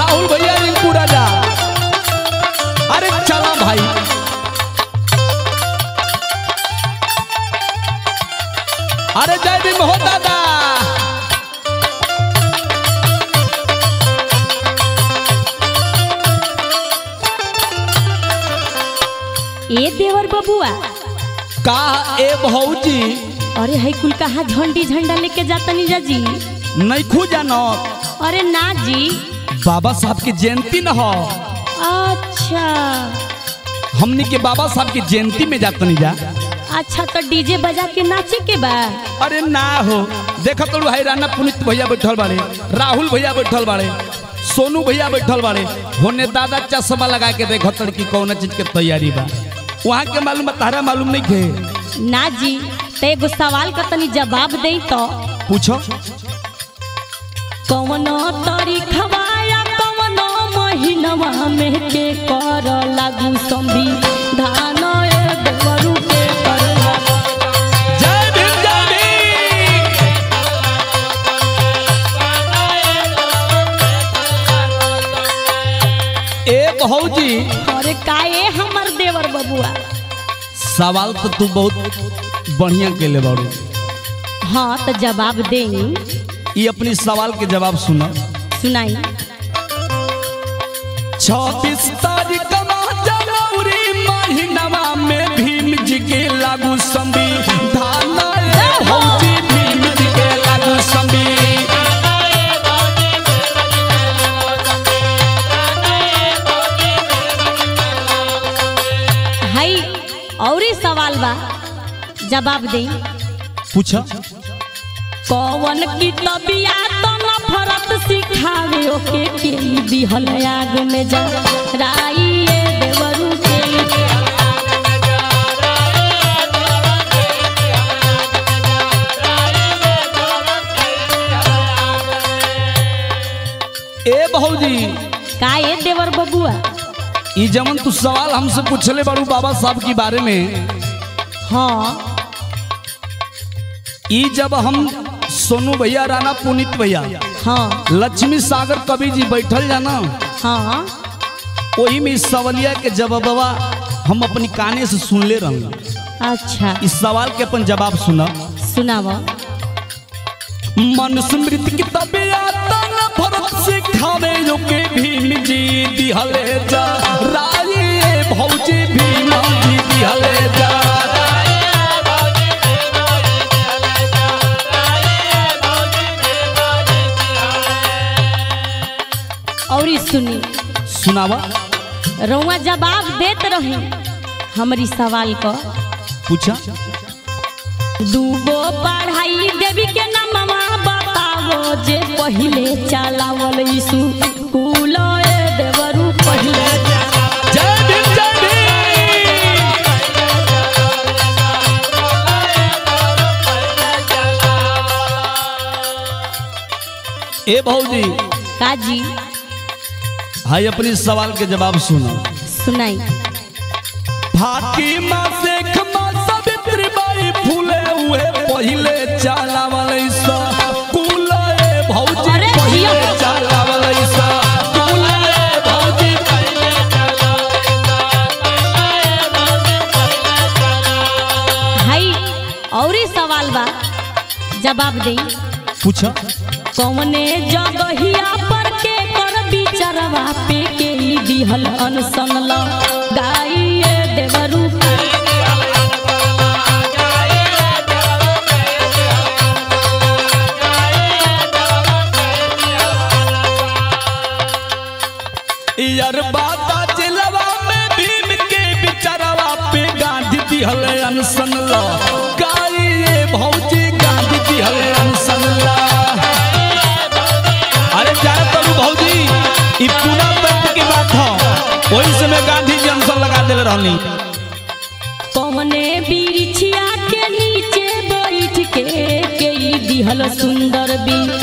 राहुल भैया रिंकू राजा अरे चला भाई अरे जय भीम हो दादा ए देवर बबुआ का ए भौजी अरे है कुल कहा झंडी झंडा लेके जातनी जा जी नहीं खू जानो अरे ना जी बाबा साहब की जयंती न हो अच्छा हमनी के बाबा साहब की जयंती में जातनी जा अच्छा तो डीजे बजा के नाचे के बा अरे ना हो देखा तो भाई राना पुनित भैया बैठल बाड़े राहुल भैया बैठल बाड़े सोनू भैया बैठल बाड़े होने दादा चश्मा लगा के देखो तड़ की कौन चीज के तैयारी बा वहाँ के मालूम बा, तारा मालूम नहीं थे ना जी तो एगो सवाल का तनी जवाब दे तो पूछो कवनो तरीखवा या कवनो महीनवा में के कर लागू संविधान ए देवरू के कर लागू जय भीम जय भीम ए भौजी अरे काए हमर देवर बबुआ सवाल तो तू बहुत बढ़िया के ले बाड़ू हाँ तो जवाब दे ये अपनी सवाल के जवाब सुना सुनाई छब्बीस तारीख जनवरी महीनवा में भीम जी के लागू संविधान रे भौजी भीम जी के लागू संविधान हई और ही सवाल बा जवाब दे पूछा कौन की तबिया तो नफरत सिखावे ओके के दिहल आग में जा राई ए देवरू के ए भौजी का ए देवर बबुआ ई जमन तू सवाल हमसे पूछले बाड़ू बाबा साहब के बारे में हाँ ई जब हम सोनू भैया राणा पुनीत भैया हाँ लक्ष्मी सागर कवि जी बैठल जाना हाँ वही में इस सवालिया के जवाबवा हम अपनी काने से सुनले रहूँ अच्छा इस सवाल के अपन जवाब सुना सुनाव मनुस्मृति की तबियत न भरत सिखावे जो के भीम जी दिहले जा राये भौजी भीम जी दिहले जा और ई सुनी सुनावा रउआ जवाब देत रहे हमारी सवाल को पूछा दूगो पढ़ाई देवी के नामवा बतावो जे पहिले चलावल यीशु कुल ए देवरू पहिले जय भीम जय भीम ए भौजी काजी हाय अपनी सवाल के जवाब सुनो सुनाई फातिमा शेख माँ सावित्री बाई फूले हुए पहिले चाला वाले सा कुले भौजी अरे पहिले जिया। चाला वाले सा कुले भौजी हाई और ही सवाल बा जवाब दे पूछा कौने जगहिया पर के कर बिचरवा पे के ई दिहल अनसन ल गाई ए देवरू यार बाता जिलवा में भीम के बिचरवा पे गांधी दिहल अनसन ला गाई ये भौजी गांधी दिहल अनसन ला अरे जाए तरू भौजी ई पूरा तत्व की बात हो वही समय गांधी जी अनसन लगा देले रहनी कौने बिरिछिया के नीचे बैठ के के ई दिहल सुंदर बी